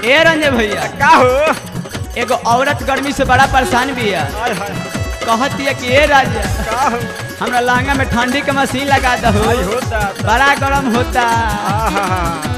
ए रंजय भैया का हो एगो औरत गर्मी से बड़ा परेशान भी है हाय हाय कहती है कि ए राजा का हो हमरा लहंगा में ठंडी के मशीन लगा दो हाय होता बड़ा गरम होता आहा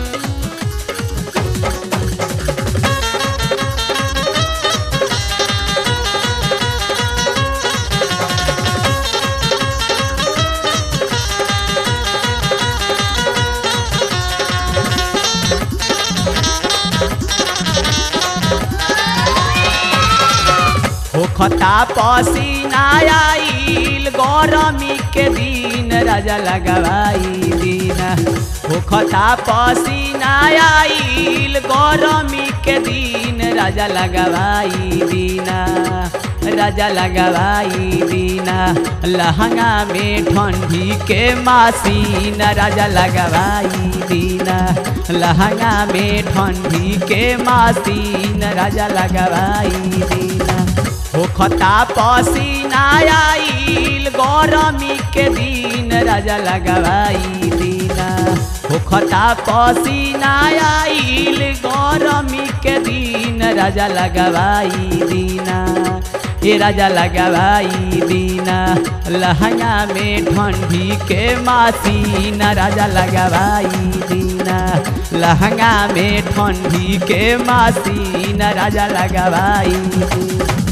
होखता पसीना आइल गरमी के दिन राजा लगवाई दिन होखता पसीना आइल गरमी के दिन राजा लगवाई दिन राजा लगवाई दिन लहंगा में ठंडी के मासीन राजा लगवाई दिन लहंगा में ठंडी के मासीन राजा लगवाई दिन होखता पसीना आइल गरमी के दिन राजा लगवाई दिन होखता पसीना आइल गरमी के दिन राजा लगवाई दिन ए राजा लगवाई दिन लहंगा में ठंडी के मासीन राजा लगवाई दिन लहंगा में ठंडी के मासीन राजा लगवाई दिन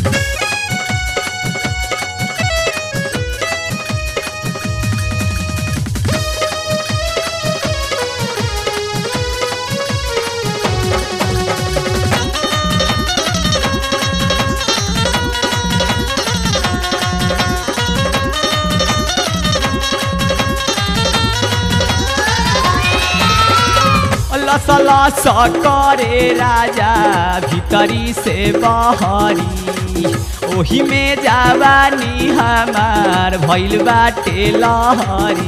लस लस करे राजा भीतरी से बहरी ओही में जवानी हमार भइल बाटे लहरी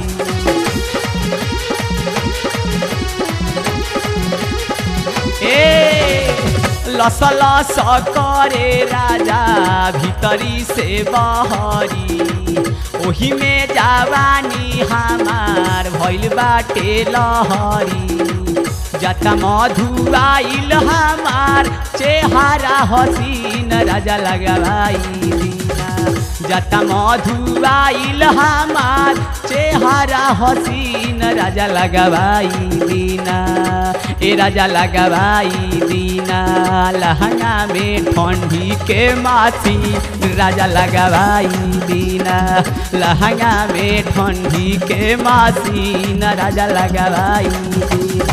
ए लस लस करे राजा भीतरी से बहरी ओही में जवानी हमार भइल बाटे लहरी जता मधु आइल हमार चेहरा हसीन राजा लगवाई दीना जता मधु आइल हमार चेहरा हसीन राजा लगवाई दीना ए राजा लगवाई दीना लहंगा में ठंडी के मासी राजा लगवाई दीना लहंगा में ठंडी के मासी राजा लगवाई दीना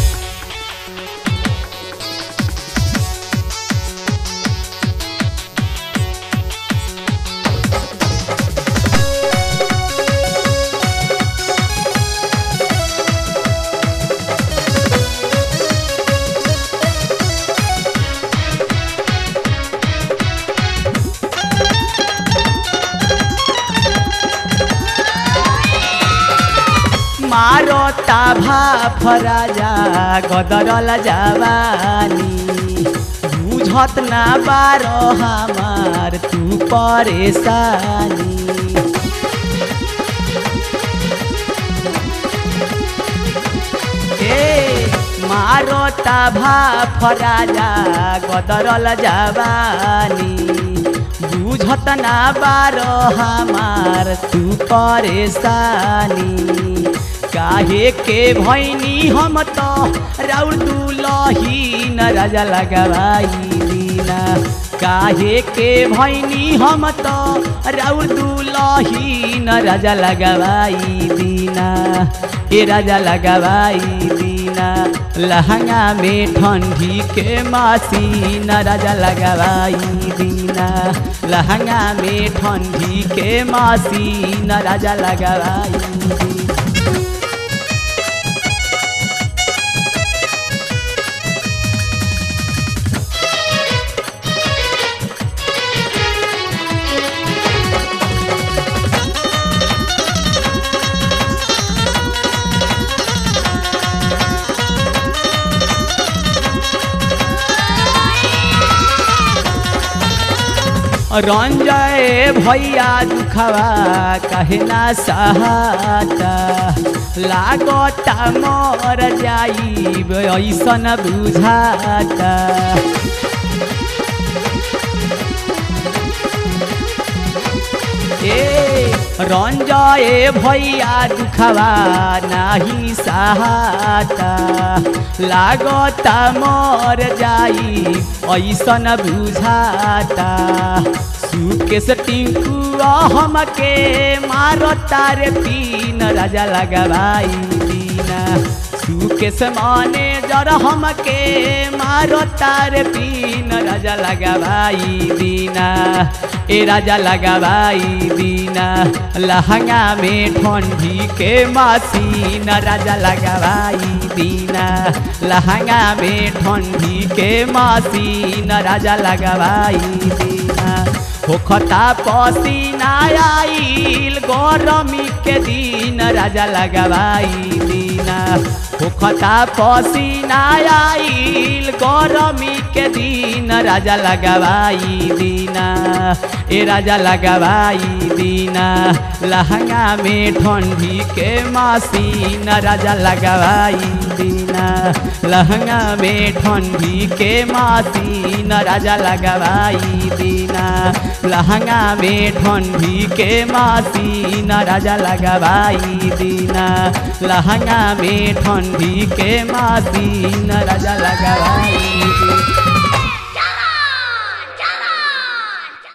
मारता भाफ राजा गदरल जवानी बुझत ना बारो हमार तू परेशानी ए मारता भाफ राजा गदरल जवानी बुझत ना बारो हमार तू परेशानी काहे के भैनी हम तो राउर दुलही न राजा लगवाई दीना काहे के भैनी हम तो राउर दुलही न राजा लगवाई दीना ए राजा लगवाई दीना लहंगा में ठंडी के मासी न राजा लगवाई दीना लहंगा में ठंडी के मासी न राजा लगवाई दीना रंजय भैया दुखवा कहे ना सहाता लागता मर जाइब ऐसन बुझाता ए रंजय भैया दुखवा नाही सहाता लागता मर जाई ऐसन बुझाता सुकेश टिंकू हमके मारता रे तीन राजा लगवाई दीना सुकेश माने जर हमके मारता रे तीन राजा लगवाई दीना ए राजा लगवाई दीना लहंगा में ठंडी के मासीन राजा लगवाई दीना लहंगा में ठंडी के मासीन राजा लगवाई दीना होखता पसीना आइल गरमी के दिन राजा लगवाई दीना होखता पसीना आइल गरमी के दिन राजा लगवाई दीना ए राजा लगवाई दीना लहंगा में ठंडी के मासीन राजा लगवाई दीना लहंगा में ठंडी के मासीन राजा लगवाई दीना लहंगा में ठंडी के मासीन राजा लगवाई दीना लहंगा में ठंडी के मासीन राजा लगवाई दीना